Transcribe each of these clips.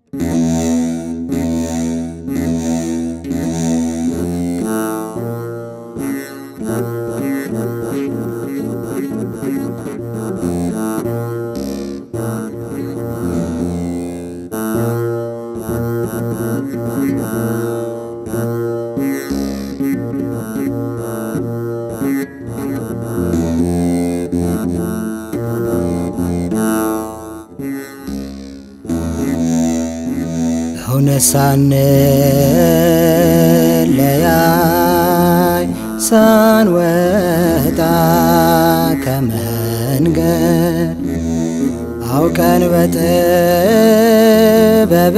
እውነት ሳንለያይ ሳንወጣ ከመንገድ አውቀን በጥበብ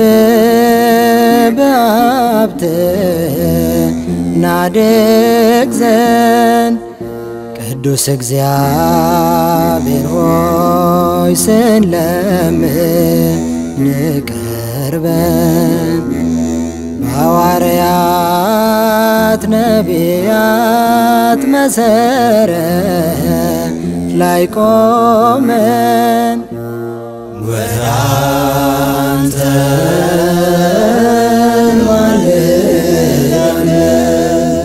በሀብት ናድግ ዘንድ ቅዱስ እግዚአብሔር ሆይ ስንለምን ቀርበን በሐዋርያት ነቢያት መሰረት ላይ ቆመን ወራንተን ማልዳለን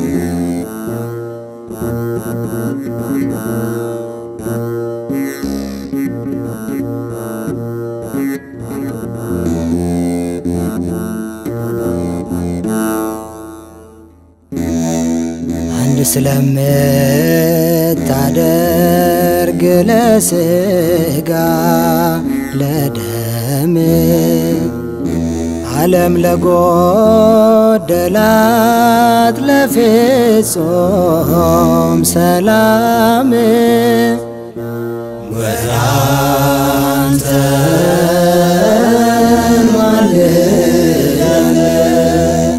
አንድ ስለምታደርግ ለስጋ ለደም ዓለም ለጎደላት ለፍጹም ሰላም ወራንተን ማልዳለን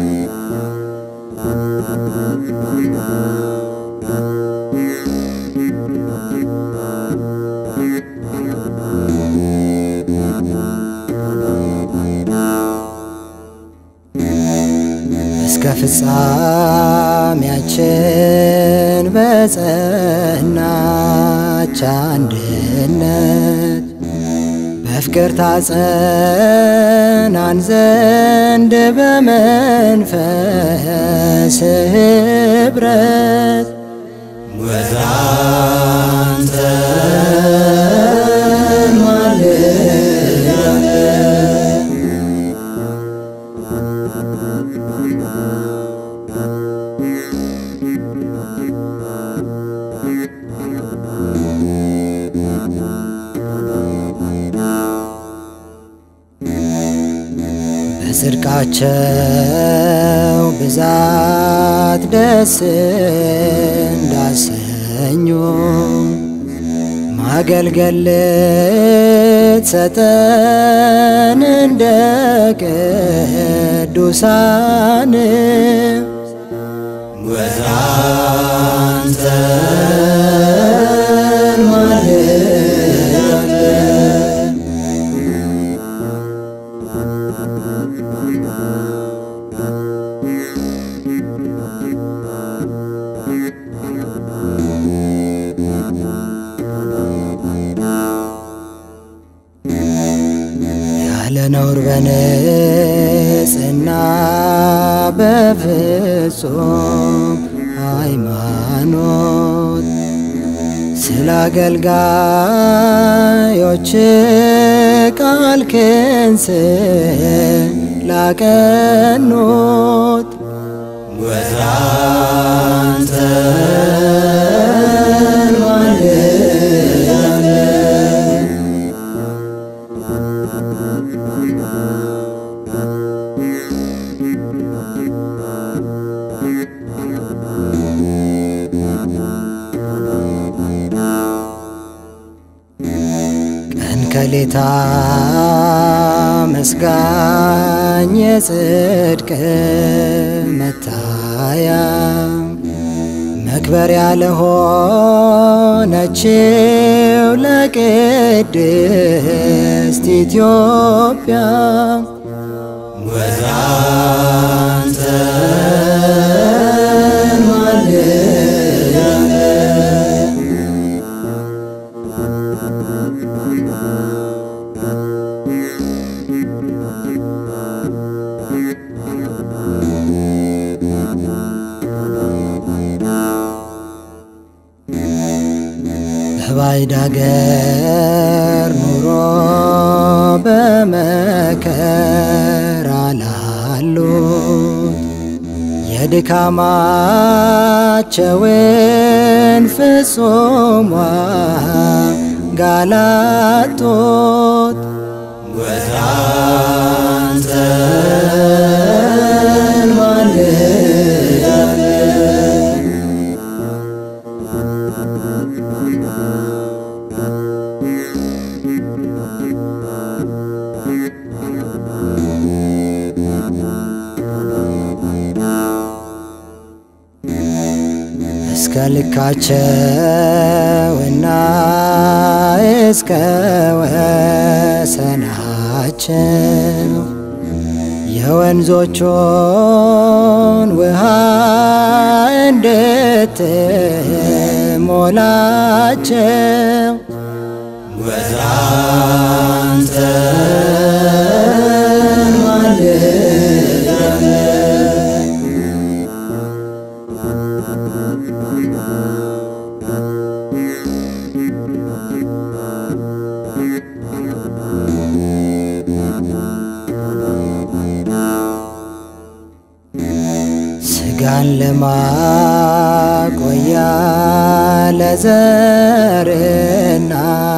እስከ ፍጻሜያችን በጸናች አንድነት በፍቅር ታጸናን ዘንድ በመንፈስ ኅብረት ወራንተን ማልዳለን በጽድቃቸው ብዛት ደስ እንዳሰኙ ማገልገል ልትሰጠን እንደ ቅዱሳን ወራንተን ማልዳለን ያለ ነውር በንጽሕና በፍጹም ሃይማኖት ስለ አገልጋዮች ቃል ክንስ ላቀኑት ወራንተን ማልዳለን ቀን ከሌታ መስጋኝ የጽድቅ መታያ መክበሪያ ለሆነችው ለቅድስት ኢትዮጵያ ወራንተን ማልዳለን በባዕድ አገር ኑሮ በመከራ ላሉት የድካማቸውን ፍጹም ዋጋ ላጡት ወደ አንተን ማልዳለን እስከ ልካቸውና እስከ ወሰናቸው የወንዞቹን ውሃ እንድትሞላቸው ወደ አንተ ማልዳለን ስጋን ለማቆያ ለዘርና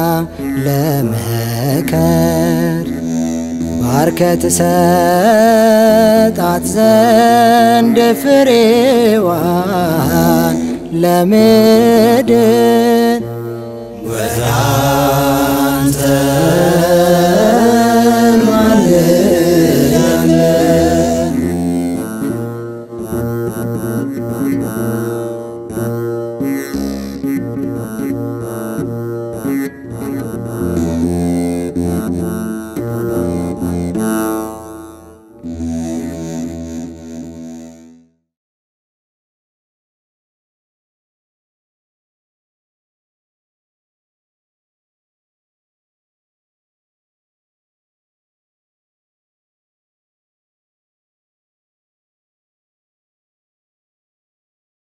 ለመከር ባርከት ሰጣት ዘንድ ፍሬዋን ለምድር ወደ አንተ ማልዳለን